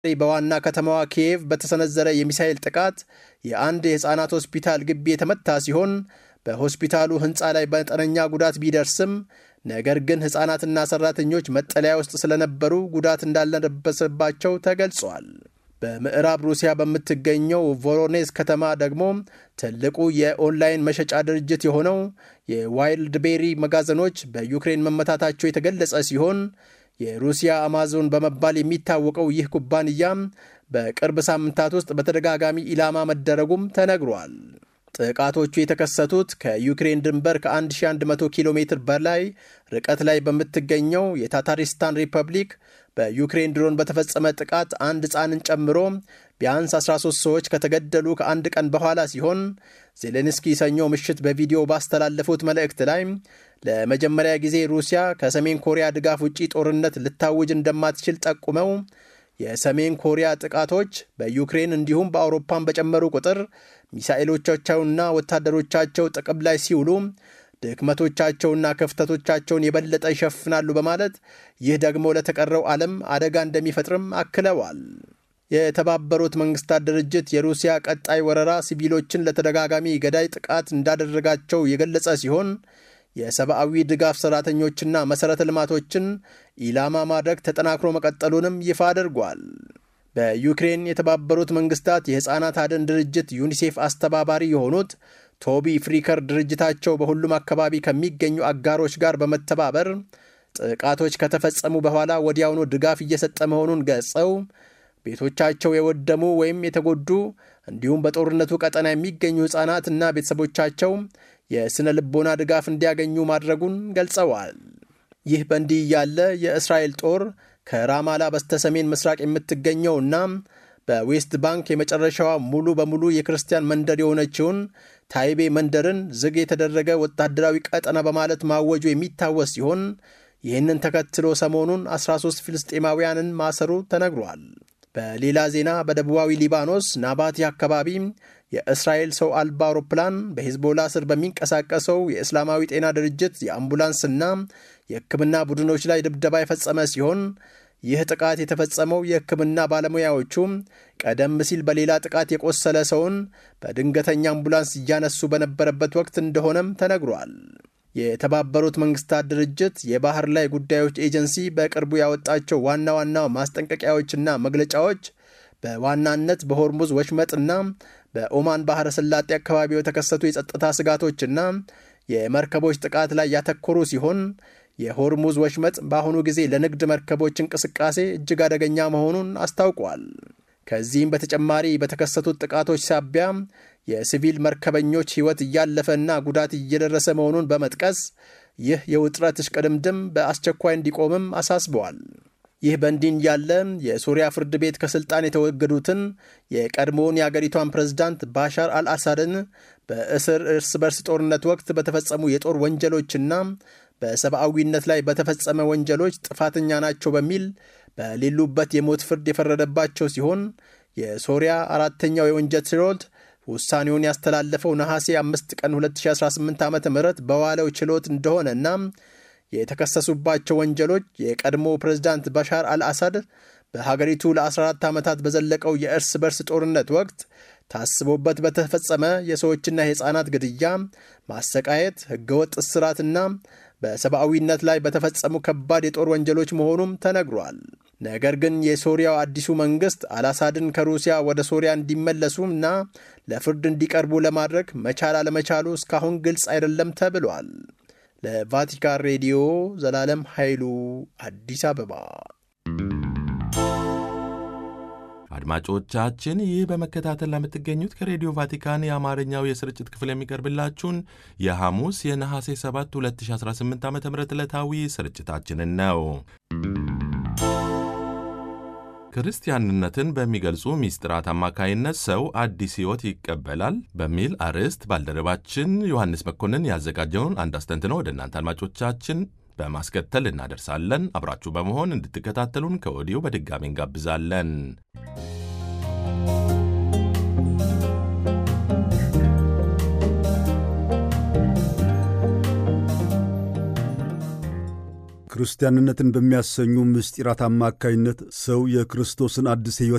በዋና ከተማዋ ኪየቭ በተሰነዘረ የሚሳኤል ጥቃት የአንድ የሕፃናት ሆስፒታል ግቢ የተመታ ሲሆን በሆስፒታሉ ሕንፃ ላይ መጠነኛ ጉዳት ቢደርስም ነገር ግን ሕፃናትና ሠራተኞች መጠለያ ውስጥ ስለነበሩ ጉዳት እንዳልደረሰባቸው ተገልጿል። በምዕራብ ሩሲያ በምትገኘው ቮሮኔዝ ከተማ ደግሞ ትልቁ የኦንላይን መሸጫ ድርጅት የሆነው የዋይልድ ቤሪ መጋዘኖች በዩክሬን መመታታቸው የተገለጸ ሲሆን የሩሲያ አማዞን በመባል የሚታወቀው ይህ ኩባንያ በቅርብ ሳምንታት ውስጥ በተደጋጋሚ ኢላማ መደረጉም ተነግሯል። ጥቃቶቹ የተከሰቱት ከዩክሬን ድንበር ከ1100 ኪሎ ሜትር በላይ ርቀት ላይ በምትገኘው የታታሪስታን ሪፐብሊክ በዩክሬን ድሮን በተፈጸመ ጥቃት አንድ ሕፃንን ጨምሮ ቢያንስ 13 ሰዎች ከተገደሉ ከአንድ ቀን በኋላ ሲሆን ዜሌንስኪ ሰኞ ምሽት በቪዲዮ ባስተላለፉት መልእክት ላይ ለመጀመሪያ ጊዜ ሩሲያ ከሰሜን ኮሪያ ድጋፍ ውጪ ጦርነት ልታውጅ እንደማትችል ጠቁመው የሰሜን ኮሪያ ጥቃቶች በዩክሬን እንዲሁም በአውሮፓን በጨመሩ ቁጥር ሚሳኤሎቻቸውና ወታደሮቻቸው ጥቅም ላይ ሲውሉ ድክመቶቻቸውና ክፍተቶቻቸውን የበለጠ ይሸፍናሉ በማለት ይህ ደግሞ ለተቀረው ዓለም አደጋ እንደሚፈጥርም አክለዋል። የተባበሩት መንግስታት ድርጅት የሩሲያ ቀጣይ ወረራ ሲቪሎችን ለተደጋጋሚ ገዳይ ጥቃት እንዳደረጋቸው የገለጸ ሲሆን የሰብአዊ ድጋፍ ሠራተኞችና መሠረተ ልማቶችን ኢላማ ማድረግ ተጠናክሮ መቀጠሉንም ይፋ አድርጓል። በዩክሬን የተባበሩት መንግስታት የሕፃናት አድን ድርጅት ዩኒሴፍ አስተባባሪ የሆኑት ቶቢ ፍሪከር ድርጅታቸው በሁሉም አካባቢ ከሚገኙ አጋሮች ጋር በመተባበር ጥቃቶች ከተፈጸሙ በኋላ ወዲያውኑ ድጋፍ እየሰጠ መሆኑን ገልጸው ቤቶቻቸው የወደሙ ወይም የተጎዱ እንዲሁም በጦርነቱ ቀጠና የሚገኙ ሕፃናት እና ቤተሰቦቻቸው የሥነ ልቦና ድጋፍ እንዲያገኙ ማድረጉን ገልጸዋል። ይህ በእንዲህ እያለ የእስራኤል ጦር ከራማላ በስተሰሜን ምስራቅ የምትገኘውና በዌስት ባንክ የመጨረሻዋ ሙሉ በሙሉ የክርስቲያን መንደር የሆነችውን ታይቤ መንደርን ዝግ የተደረገ ወታደራዊ ቀጠና በማለት ማወጁ የሚታወስ ሲሆን ይህንን ተከትሎ ሰሞኑን 13 ፍልስጤማውያንን ማሰሩ ተነግሯል። በሌላ ዜና በደቡባዊ ሊባኖስ ናባቲ አካባቢ የእስራኤል ሰው አልባ አውሮፕላን በሂዝቦላ ስር በሚንቀሳቀሰው የእስላማዊ ጤና ድርጅት የአምቡላንስና የሕክምና ቡድኖች ላይ ድብደባ የፈጸመ ሲሆን ይህ ጥቃት የተፈጸመው የሕክምና ባለሙያዎቹ ቀደም ሲል በሌላ ጥቃት የቆሰለ ሰውን በድንገተኛ አምቡላንስ እያነሱ በነበረበት ወቅት እንደሆነም ተነግሯል። የተባበሩት መንግስታት ድርጅት የባህር ላይ ጉዳዮች ኤጀንሲ በቅርቡ ያወጣቸው ዋና ዋና ማስጠንቀቂያዎችና መግለጫዎች በዋናነት በሆርሙዝ ወሽመጥና በኦማን ባህረ ሰላጤ አካባቢ የተከሰቱ የጸጥታ ስጋቶችና የመርከቦች ጥቃት ላይ ያተኮሩ ሲሆን የሆርሙዝ ወሽመጥ በአሁኑ ጊዜ ለንግድ መርከቦች እንቅስቃሴ እጅግ አደገኛ መሆኑን አስታውቋል። ከዚህም በተጨማሪ በተከሰቱት ጥቃቶች ሳቢያ የሲቪል መርከበኞች ሕይወት እያለፈና ጉዳት እየደረሰ መሆኑን በመጥቀስ ይህ የውጥረት እሽቅድምድም በአስቸኳይ እንዲቆምም አሳስበዋል። ይህ በእንዲህ ያለ የሶሪያ ፍርድ ቤት ከስልጣን የተወገዱትን የቀድሞውን የአገሪቷን ፕሬዝዳንት ባሻር አልአሳድን በእስር እርስ በርስ ጦርነት ወቅት በተፈጸሙ የጦር ወንጀሎችና በሰብአዊነት ላይ በተፈጸመ ወንጀሎች ጥፋተኛ ናቸው በሚል በሌሉበት የሞት ፍርድ የፈረደባቸው ሲሆን የሶሪያ አራተኛው የወንጀል ችሎት ውሳኔውን ያስተላለፈው ነሐሴ 5 ቀን 2018 ዓ ም በዋለው ችሎት እንደሆነና የተከሰሱባቸው ወንጀሎች የቀድሞ ፕሬዝዳንት ባሻር አልአሳድ በሀገሪቱ ለ14 ዓመታት በዘለቀው የእርስ በርስ ጦርነት ወቅት ታስቦበት በተፈጸመ የሰዎችና የሕፃናት ግድያ፣ ማሰቃየት፣ ሕገወጥ እስራትና በሰብአዊነት ላይ በተፈጸሙ ከባድ የጦር ወንጀሎች መሆኑም ተነግሯል። ነገር ግን የሶሪያው አዲሱ መንግሥት አልአሳድን ከሩሲያ ወደ ሶሪያ እንዲመለሱ እና ለፍርድ እንዲቀርቡ ለማድረግ መቻል አለመቻሉ እስካሁን ግልጽ አይደለም ተብሏል። ለቫቲካን ሬዲዮ ዘላለም ኃይሉ አዲስ አበባ። አድማጮቻችን ይህ በመከታተል ለምትገኙት ከሬዲዮ ቫቲካን የአማርኛው የስርጭት ክፍል የሚቀርብላችሁን የሐሙስ የነሐሴ 7 2018 ዓ ም ዕለታዊ ስርጭታችንን ነው። ክርስቲያንነትን በሚገልጹ ሚስጥራት አማካይነት ሰው አዲስ ሕይወት ይቀበላል በሚል አርዕስት ባልደረባችን ዮሐንስ መኮንን ያዘጋጀውን አንድ አስተንትነው ወደ እናንተ አድማጮቻችን በማስከተል እናደርሳለን። አብራችሁ በመሆን እንድትከታተሉን ከወዲሁ በድጋሚ እንጋብዛለን። ክርስቲያንነትን በሚያሰኙ ምስጢራት አማካይነት ሰው የክርስቶስን አዲስ ሕይወት